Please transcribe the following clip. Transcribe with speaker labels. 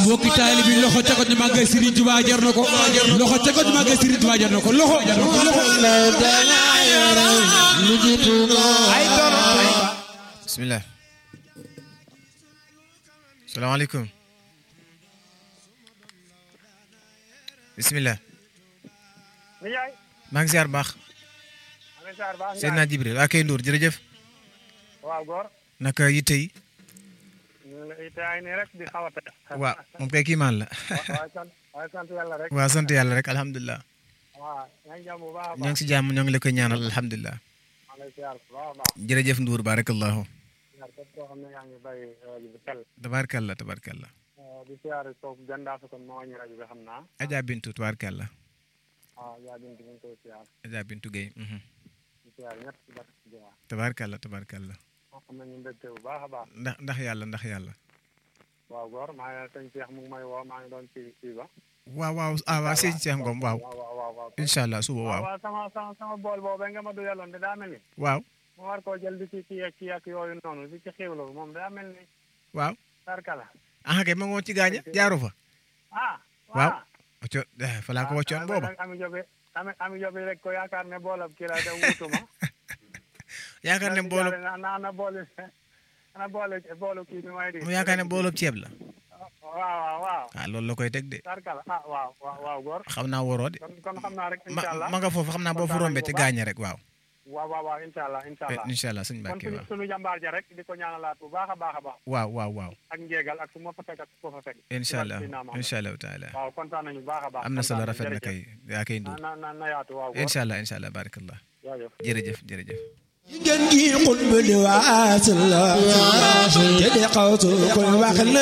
Speaker 1: mbokki taali bi loxo ca ko ñu màggal Serigne Touba jar na ko loxo ca ko ñu màggal Serigne Touba jar na ko loxo jar na ko
Speaker 2: bismillah salaamaaleykum bismillah
Speaker 3: Ndiaye.
Speaker 2: maa ngi ziar baax
Speaker 3: maa ngi ziar baax
Speaker 2: Seydina Jibril waa kay Ndour jërëjëf
Speaker 3: waaw góor.
Speaker 2: naka yitte yi
Speaker 3: ñu ngi lay tey nii rek di xaw a tey.
Speaker 2: waaw moom kay kiimaan la
Speaker 3: waaye sant waaye sant yàlla rek.
Speaker 2: waaw sant yàlla rek alhamdulilah
Speaker 3: waaw yaa ngi jàmm bu baax a
Speaker 2: ñoo
Speaker 3: baax.
Speaker 2: ngi si jàmm ñoo ngi la koy ñaanal alhamdulilah
Speaker 3: maa ngi lay ziar bu baax a baax.
Speaker 2: jërëjëf Ndour barakallahu
Speaker 3: ziar képp koo xam ne yaa ngi bàyyi rajo bi xel.
Speaker 2: tabarkalla tabarkalla
Speaker 3: di ziar foofu gàndaa fa kon moo wàññi rajo bi xam naa.
Speaker 2: Adja Bintu tabarkalla
Speaker 3: waaw yaa binti ñu ngi koy ziar.
Speaker 2: Adja Bintu Gueye mhm.
Speaker 3: di ziar ñëpp di baax di ziar.
Speaker 2: tabarkalla tabarkalla
Speaker 3: moo xam ne ñu mbégte bu baax a baax.
Speaker 2: ndax ndax yàlla ndax yàlla
Speaker 3: waaw góor maa ngi sëñ Cheikh mu ngi may woo maa ngi doon ci kii ba.
Speaker 2: waaw waaw ah waaw sëñ Cheikh Ngom waaw
Speaker 3: waaw waaw waaw waaw.
Speaker 2: incha allah suba
Speaker 3: waaw
Speaker 2: waaw
Speaker 3: waaw sama sama sama bool boobu nga ma duyaloon de daa mel ni.
Speaker 2: waaw
Speaker 3: mu war koo jël di ci kii ak kii ak yooyu noonu di ci xiwlu moom daa mel ni
Speaker 2: waaw
Speaker 3: tarkala
Speaker 2: ah kay ma ngoon ci gaaña jaaru fa
Speaker 3: ah
Speaker 2: waaw wacco fa laa ko waccoon booba
Speaker 3: ami jobe ami ami jobe rek ko yaakaar ne boolab kii la da wutuma
Speaker 2: yaakaar ne boolu
Speaker 3: na na na boole na boole boolu kii bi may di
Speaker 2: mu yaakaar ne boolub ceeb la
Speaker 3: waaw waaw waaw
Speaker 2: ah loolu la koy teg de
Speaker 3: tarkala ah waaw waaw waaw góor
Speaker 2: xam naa waroo de
Speaker 3: kon kon xam naa rek
Speaker 2: ma
Speaker 3: incha allah
Speaker 2: ma nga foofu xam naa boo fu rombee ci gaaña rek waaw
Speaker 3: waaw waaw waaw incha allah incha allah
Speaker 2: incha allah sëñ
Speaker 3: kon
Speaker 2: Mbàkke
Speaker 3: suñu
Speaker 2: waaw
Speaker 3: suñu jàmbaar ja rek di ko ñaanalaat bu baax a baax a baax
Speaker 2: waaw waaw waaw
Speaker 3: ak njéegal ak fu ma fa fekk ak fu ma fa fekk
Speaker 2: incha allah incha allahu taala
Speaker 3: waaw kontaan nañu bu baax a baax
Speaker 2: am na solo
Speaker 3: kontaan
Speaker 2: rafet na
Speaker 3: nañu,
Speaker 2: kay yaa kay
Speaker 3: jërëjëf.
Speaker 2: nduur
Speaker 3: na na na yaatu waaw góor
Speaker 2: incha allah incha allah barakallah
Speaker 3: jaajëf
Speaker 2: jërëjëf jërëjëf
Speaker 1: ngeen gi xutba di waasal la te di xawtu koy wax la